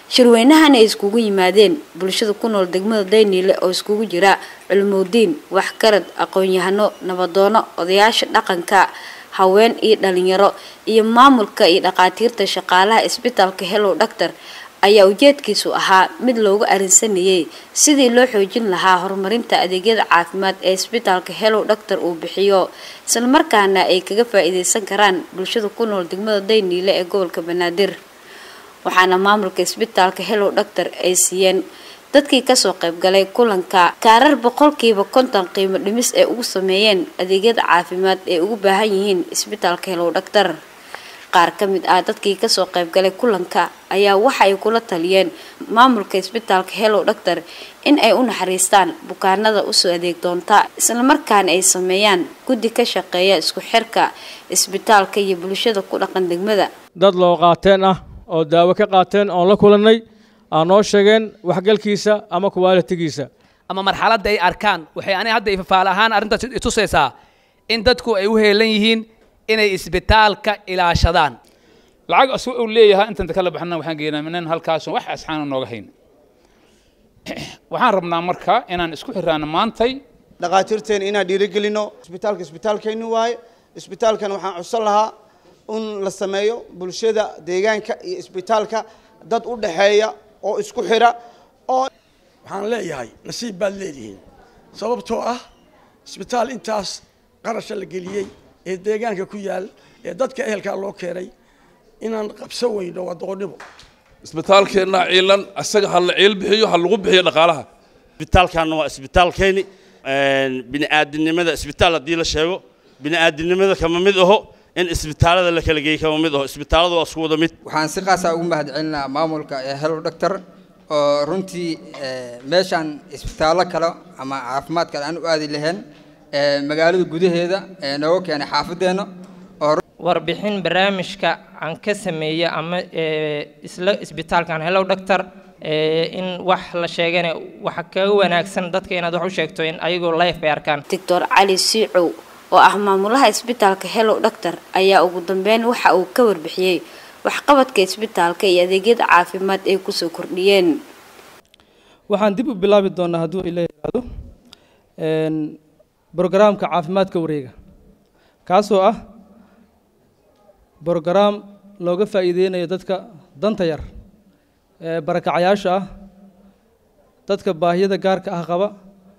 shirweynahan ay iskugu yimaadeen bulshada ku nool degmada dayniile oo iskugu jira culumuudiin waxgarad aqoon-yahano nabadoono odayaasha dhaqanka haween iyo dhalinyaro iyo maamulka iyo dhaqaatiirta shaqaalaha isbitaalka hellow doctor ayaa ujeedkiisu ahaa mid loogu arinsanayay sidii loo xoojin lahaa horumarinta adeegyada caafimaad ee isbitaalka hellow doctor uu bixiyo islamarkaana ay kaga faa-iideysan karaan bulshada ku nool degmada dayniile ee gobolka banaadir waxaana maamulka isbitaalka hellow doctor ay siiyeen dadkii kasoo qaybgalay kulanka kaarar boqolkiiba konton qiimo dhimis ay ugu sameeyeen adeegyada caafimaad ay ugu baahan yihiin isbitaalka hellow doctor qaar ka mid ah dadkii kasoo qaybgalay kulanka ayaa waxa ay kula taliyeen maamulka isbitaalka hellow doctor in ay u naxariistaan bukaanada usoo adeeg doonta islamarkaana ay sameeyaan guddi ka shaqeeya isku xirka isbitaalka iyo bulshada ku dhaqan degmada dad loo qaateen ah oo daawo ka qaateen oon la kulannay aa noo sheegeen waxgalkiisa ama kuwaalitigiisa ama marxaladda ay arkaan waxay aniga hadda ifafaal ahaan arrintaas itusaysaa in dadku ay u heelan yihiin inay isbitaalka ilaashadaan lacag asu uu leeyahay intanta kala baxna waxaan geynaa minan halkaasoo wax asxaana nooga hayn waxaan rabnaa marka inaan isku xiraano maantay dhakhaatiirteena inaan dhiirigelino isbitaalka isbitaalkayni waaye isbitaalkan waxaan codsan lahaa in la sameeyo bulshada deegaanka iyo isbitaalka dad u dhaxeeya oo isku xira oo waxaan leeyahay nasiib baad leedihiin sababtoo ah isbitaal intaas qarasha la geliyey ee deegaanka ku yaal ee dadka ehelkaa loo keenay inaan qabsan weyno waa doqonnimo isbitaalkeenna ciilan isaga ha la ciil bixiyo ha lagu bixiyo dhaqaalaha isbitaalkanna waa isbitaalkayni bini'aadinimada isbitaal haddii la sheego bini'aadinimada kama mid aho in isbitaalada la kala geeyey kama mid aho isbitaaladu waa isku wada mid waxaan si qaasa ugu mahadcelinaha maamulka ee hellow doctor oo runtii meeshaan isbitaallo kale ama caafimaad kale aan u aadi lahayn magaalada gudaheeda nooga keenay xaafadeenna warbixin barnaamijka aan ka sameeya ama isla isbitaalkan hellow doctor in wax la sheegana waxa kaga wanaagsan dadka inaad wax u sheegto in ayagoo life bay arkaan doctor cali siicow oo ah maamulaha isbitaalka hellow doctor ayaa ugu dambeyn waxa uu ka warbixiyey waxqabadka isbitaalka iyo adeegyada caafimaad ay kusoo kordhiyeen waxaan dib u bilaabi doonaa hadduu ila yiraahdo brogaraamka caafimaadka wareega kaasoo ah brogaraam looga faa'iideynayo dadka danta yar ee barakacayaasha ah dadka baahiyada gaarka ah qaba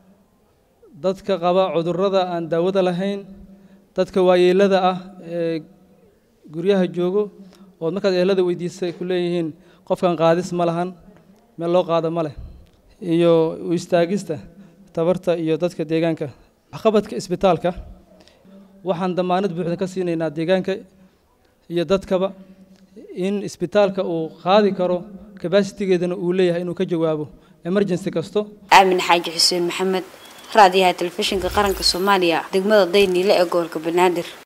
dadka qaba cudurrada aan daawada lahayn dadka waayeelada ah ee guryaha joogo ood markaad eelada weydiisay ku leeyihiin qofkan qaadis ma lahan meel loo qaado ma leh iyo u istaagista tabarta iyo dadka deegaanka waxqabadka isbitaalka waxaan damaanad buuxda ka siinaynaa deegaanka iyo dadkaba in isbitaalka uu qaadi karo kabasitigeedana uu leeyahay inuu ka jawaabo emergency kasto aamin xaaji xuseen maxamed raadiyaha telefishinka qaranka soomaaliya degmada dayniile ee gobolka banaadir